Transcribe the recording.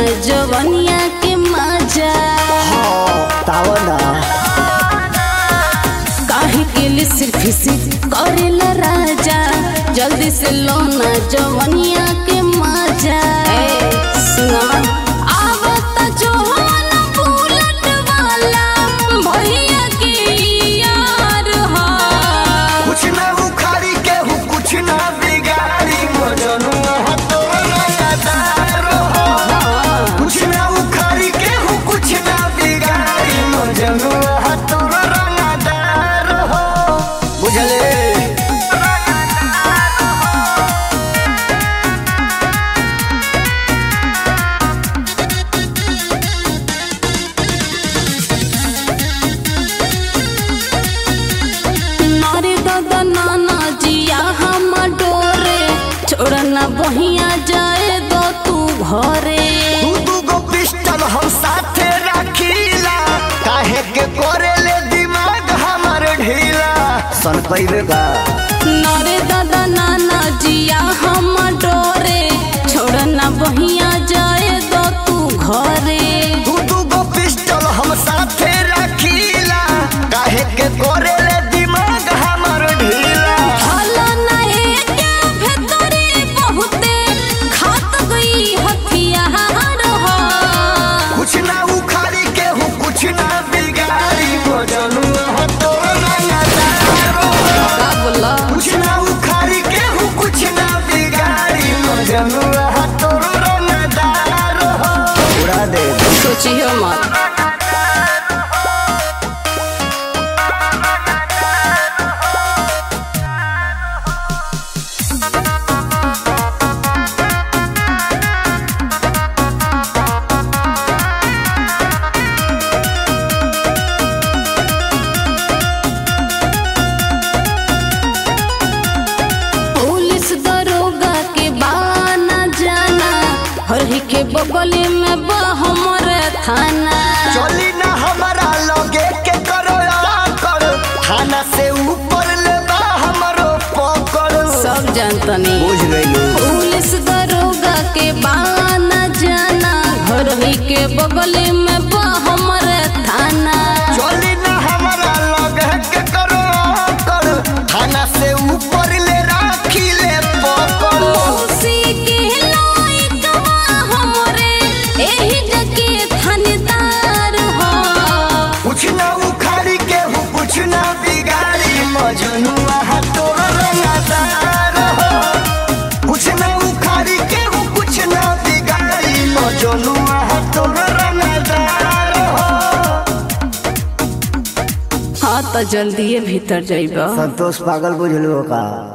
जवनिया के मजा ताव ना काहे के लिए सिर्फ सिर्फ करेला राजा जल्दी से लोना जवनिया के मजा ए, सुनो आवता जवान बुलेट वाला भैया के यार हा कुछ ना उखाड़ी के हूँ कुछ ना बिगाड़ी मजनुआ हो तो रंगदार हो कुछ ना उखाड़ी के हूँ कुछ ना बिगाड़ी मजनुआ हो तो रंगदार हो बुझले नारे दादा नाना जिया हम डोरे छोड़ना बहिया जाए दो तू घरे दू दू गो पिस्टल हम साथे रखीला काहे के कोरेले दिमाग हमर ढीला सन पैबे बा नारे दादा नाना जिया हम डोरे छोड़ना बहिया जाए दो तू घरे दू दू गो पिस्टल हम साथे रखीला काहे के कोरेले दिमाग हमर ढीला हला नए के भीतरे बहुते खात गई हथियार हो कुछ ना उखाड़ी के हूँ कुछ ना बिगाड़ी मजनुआ हो तो रंगदार हो। का बोला कुछ ना उखाड़ी के हूँ कुछ ना बिगाड़ी मजनुआ हो तो रंगदार हो उड़ा दे सोचियो मत पुलिस दरोगा के बाना जाना हरही के बगले में बा हमर थाना चली ना हमारा लगे के करो कर थाना से ऊपर ले बा हमरो पकड़ सब जानतनी बुझ गइलू पुलिस दरोगा के बाना जाना हरही के बगले में बा हमर थाना चली ना हमारा लगे के करो कर थाना से ऊपर ले राखी ले पकड़ मौसी के लाइकवा हमरे एही जके थानेदार हो कुछ ना उखाड़ी के हूँ कुछ ना बिगाड़ी मजनुआ है तोर रंगदार हो कुछ ना उखाड़ी के हूँ कुछ ना बिगाड़ी मजनुआ है तोर रंगदार हो हाँ तो जल्दी भीतर जाइबा संतोष पागल बुझलू का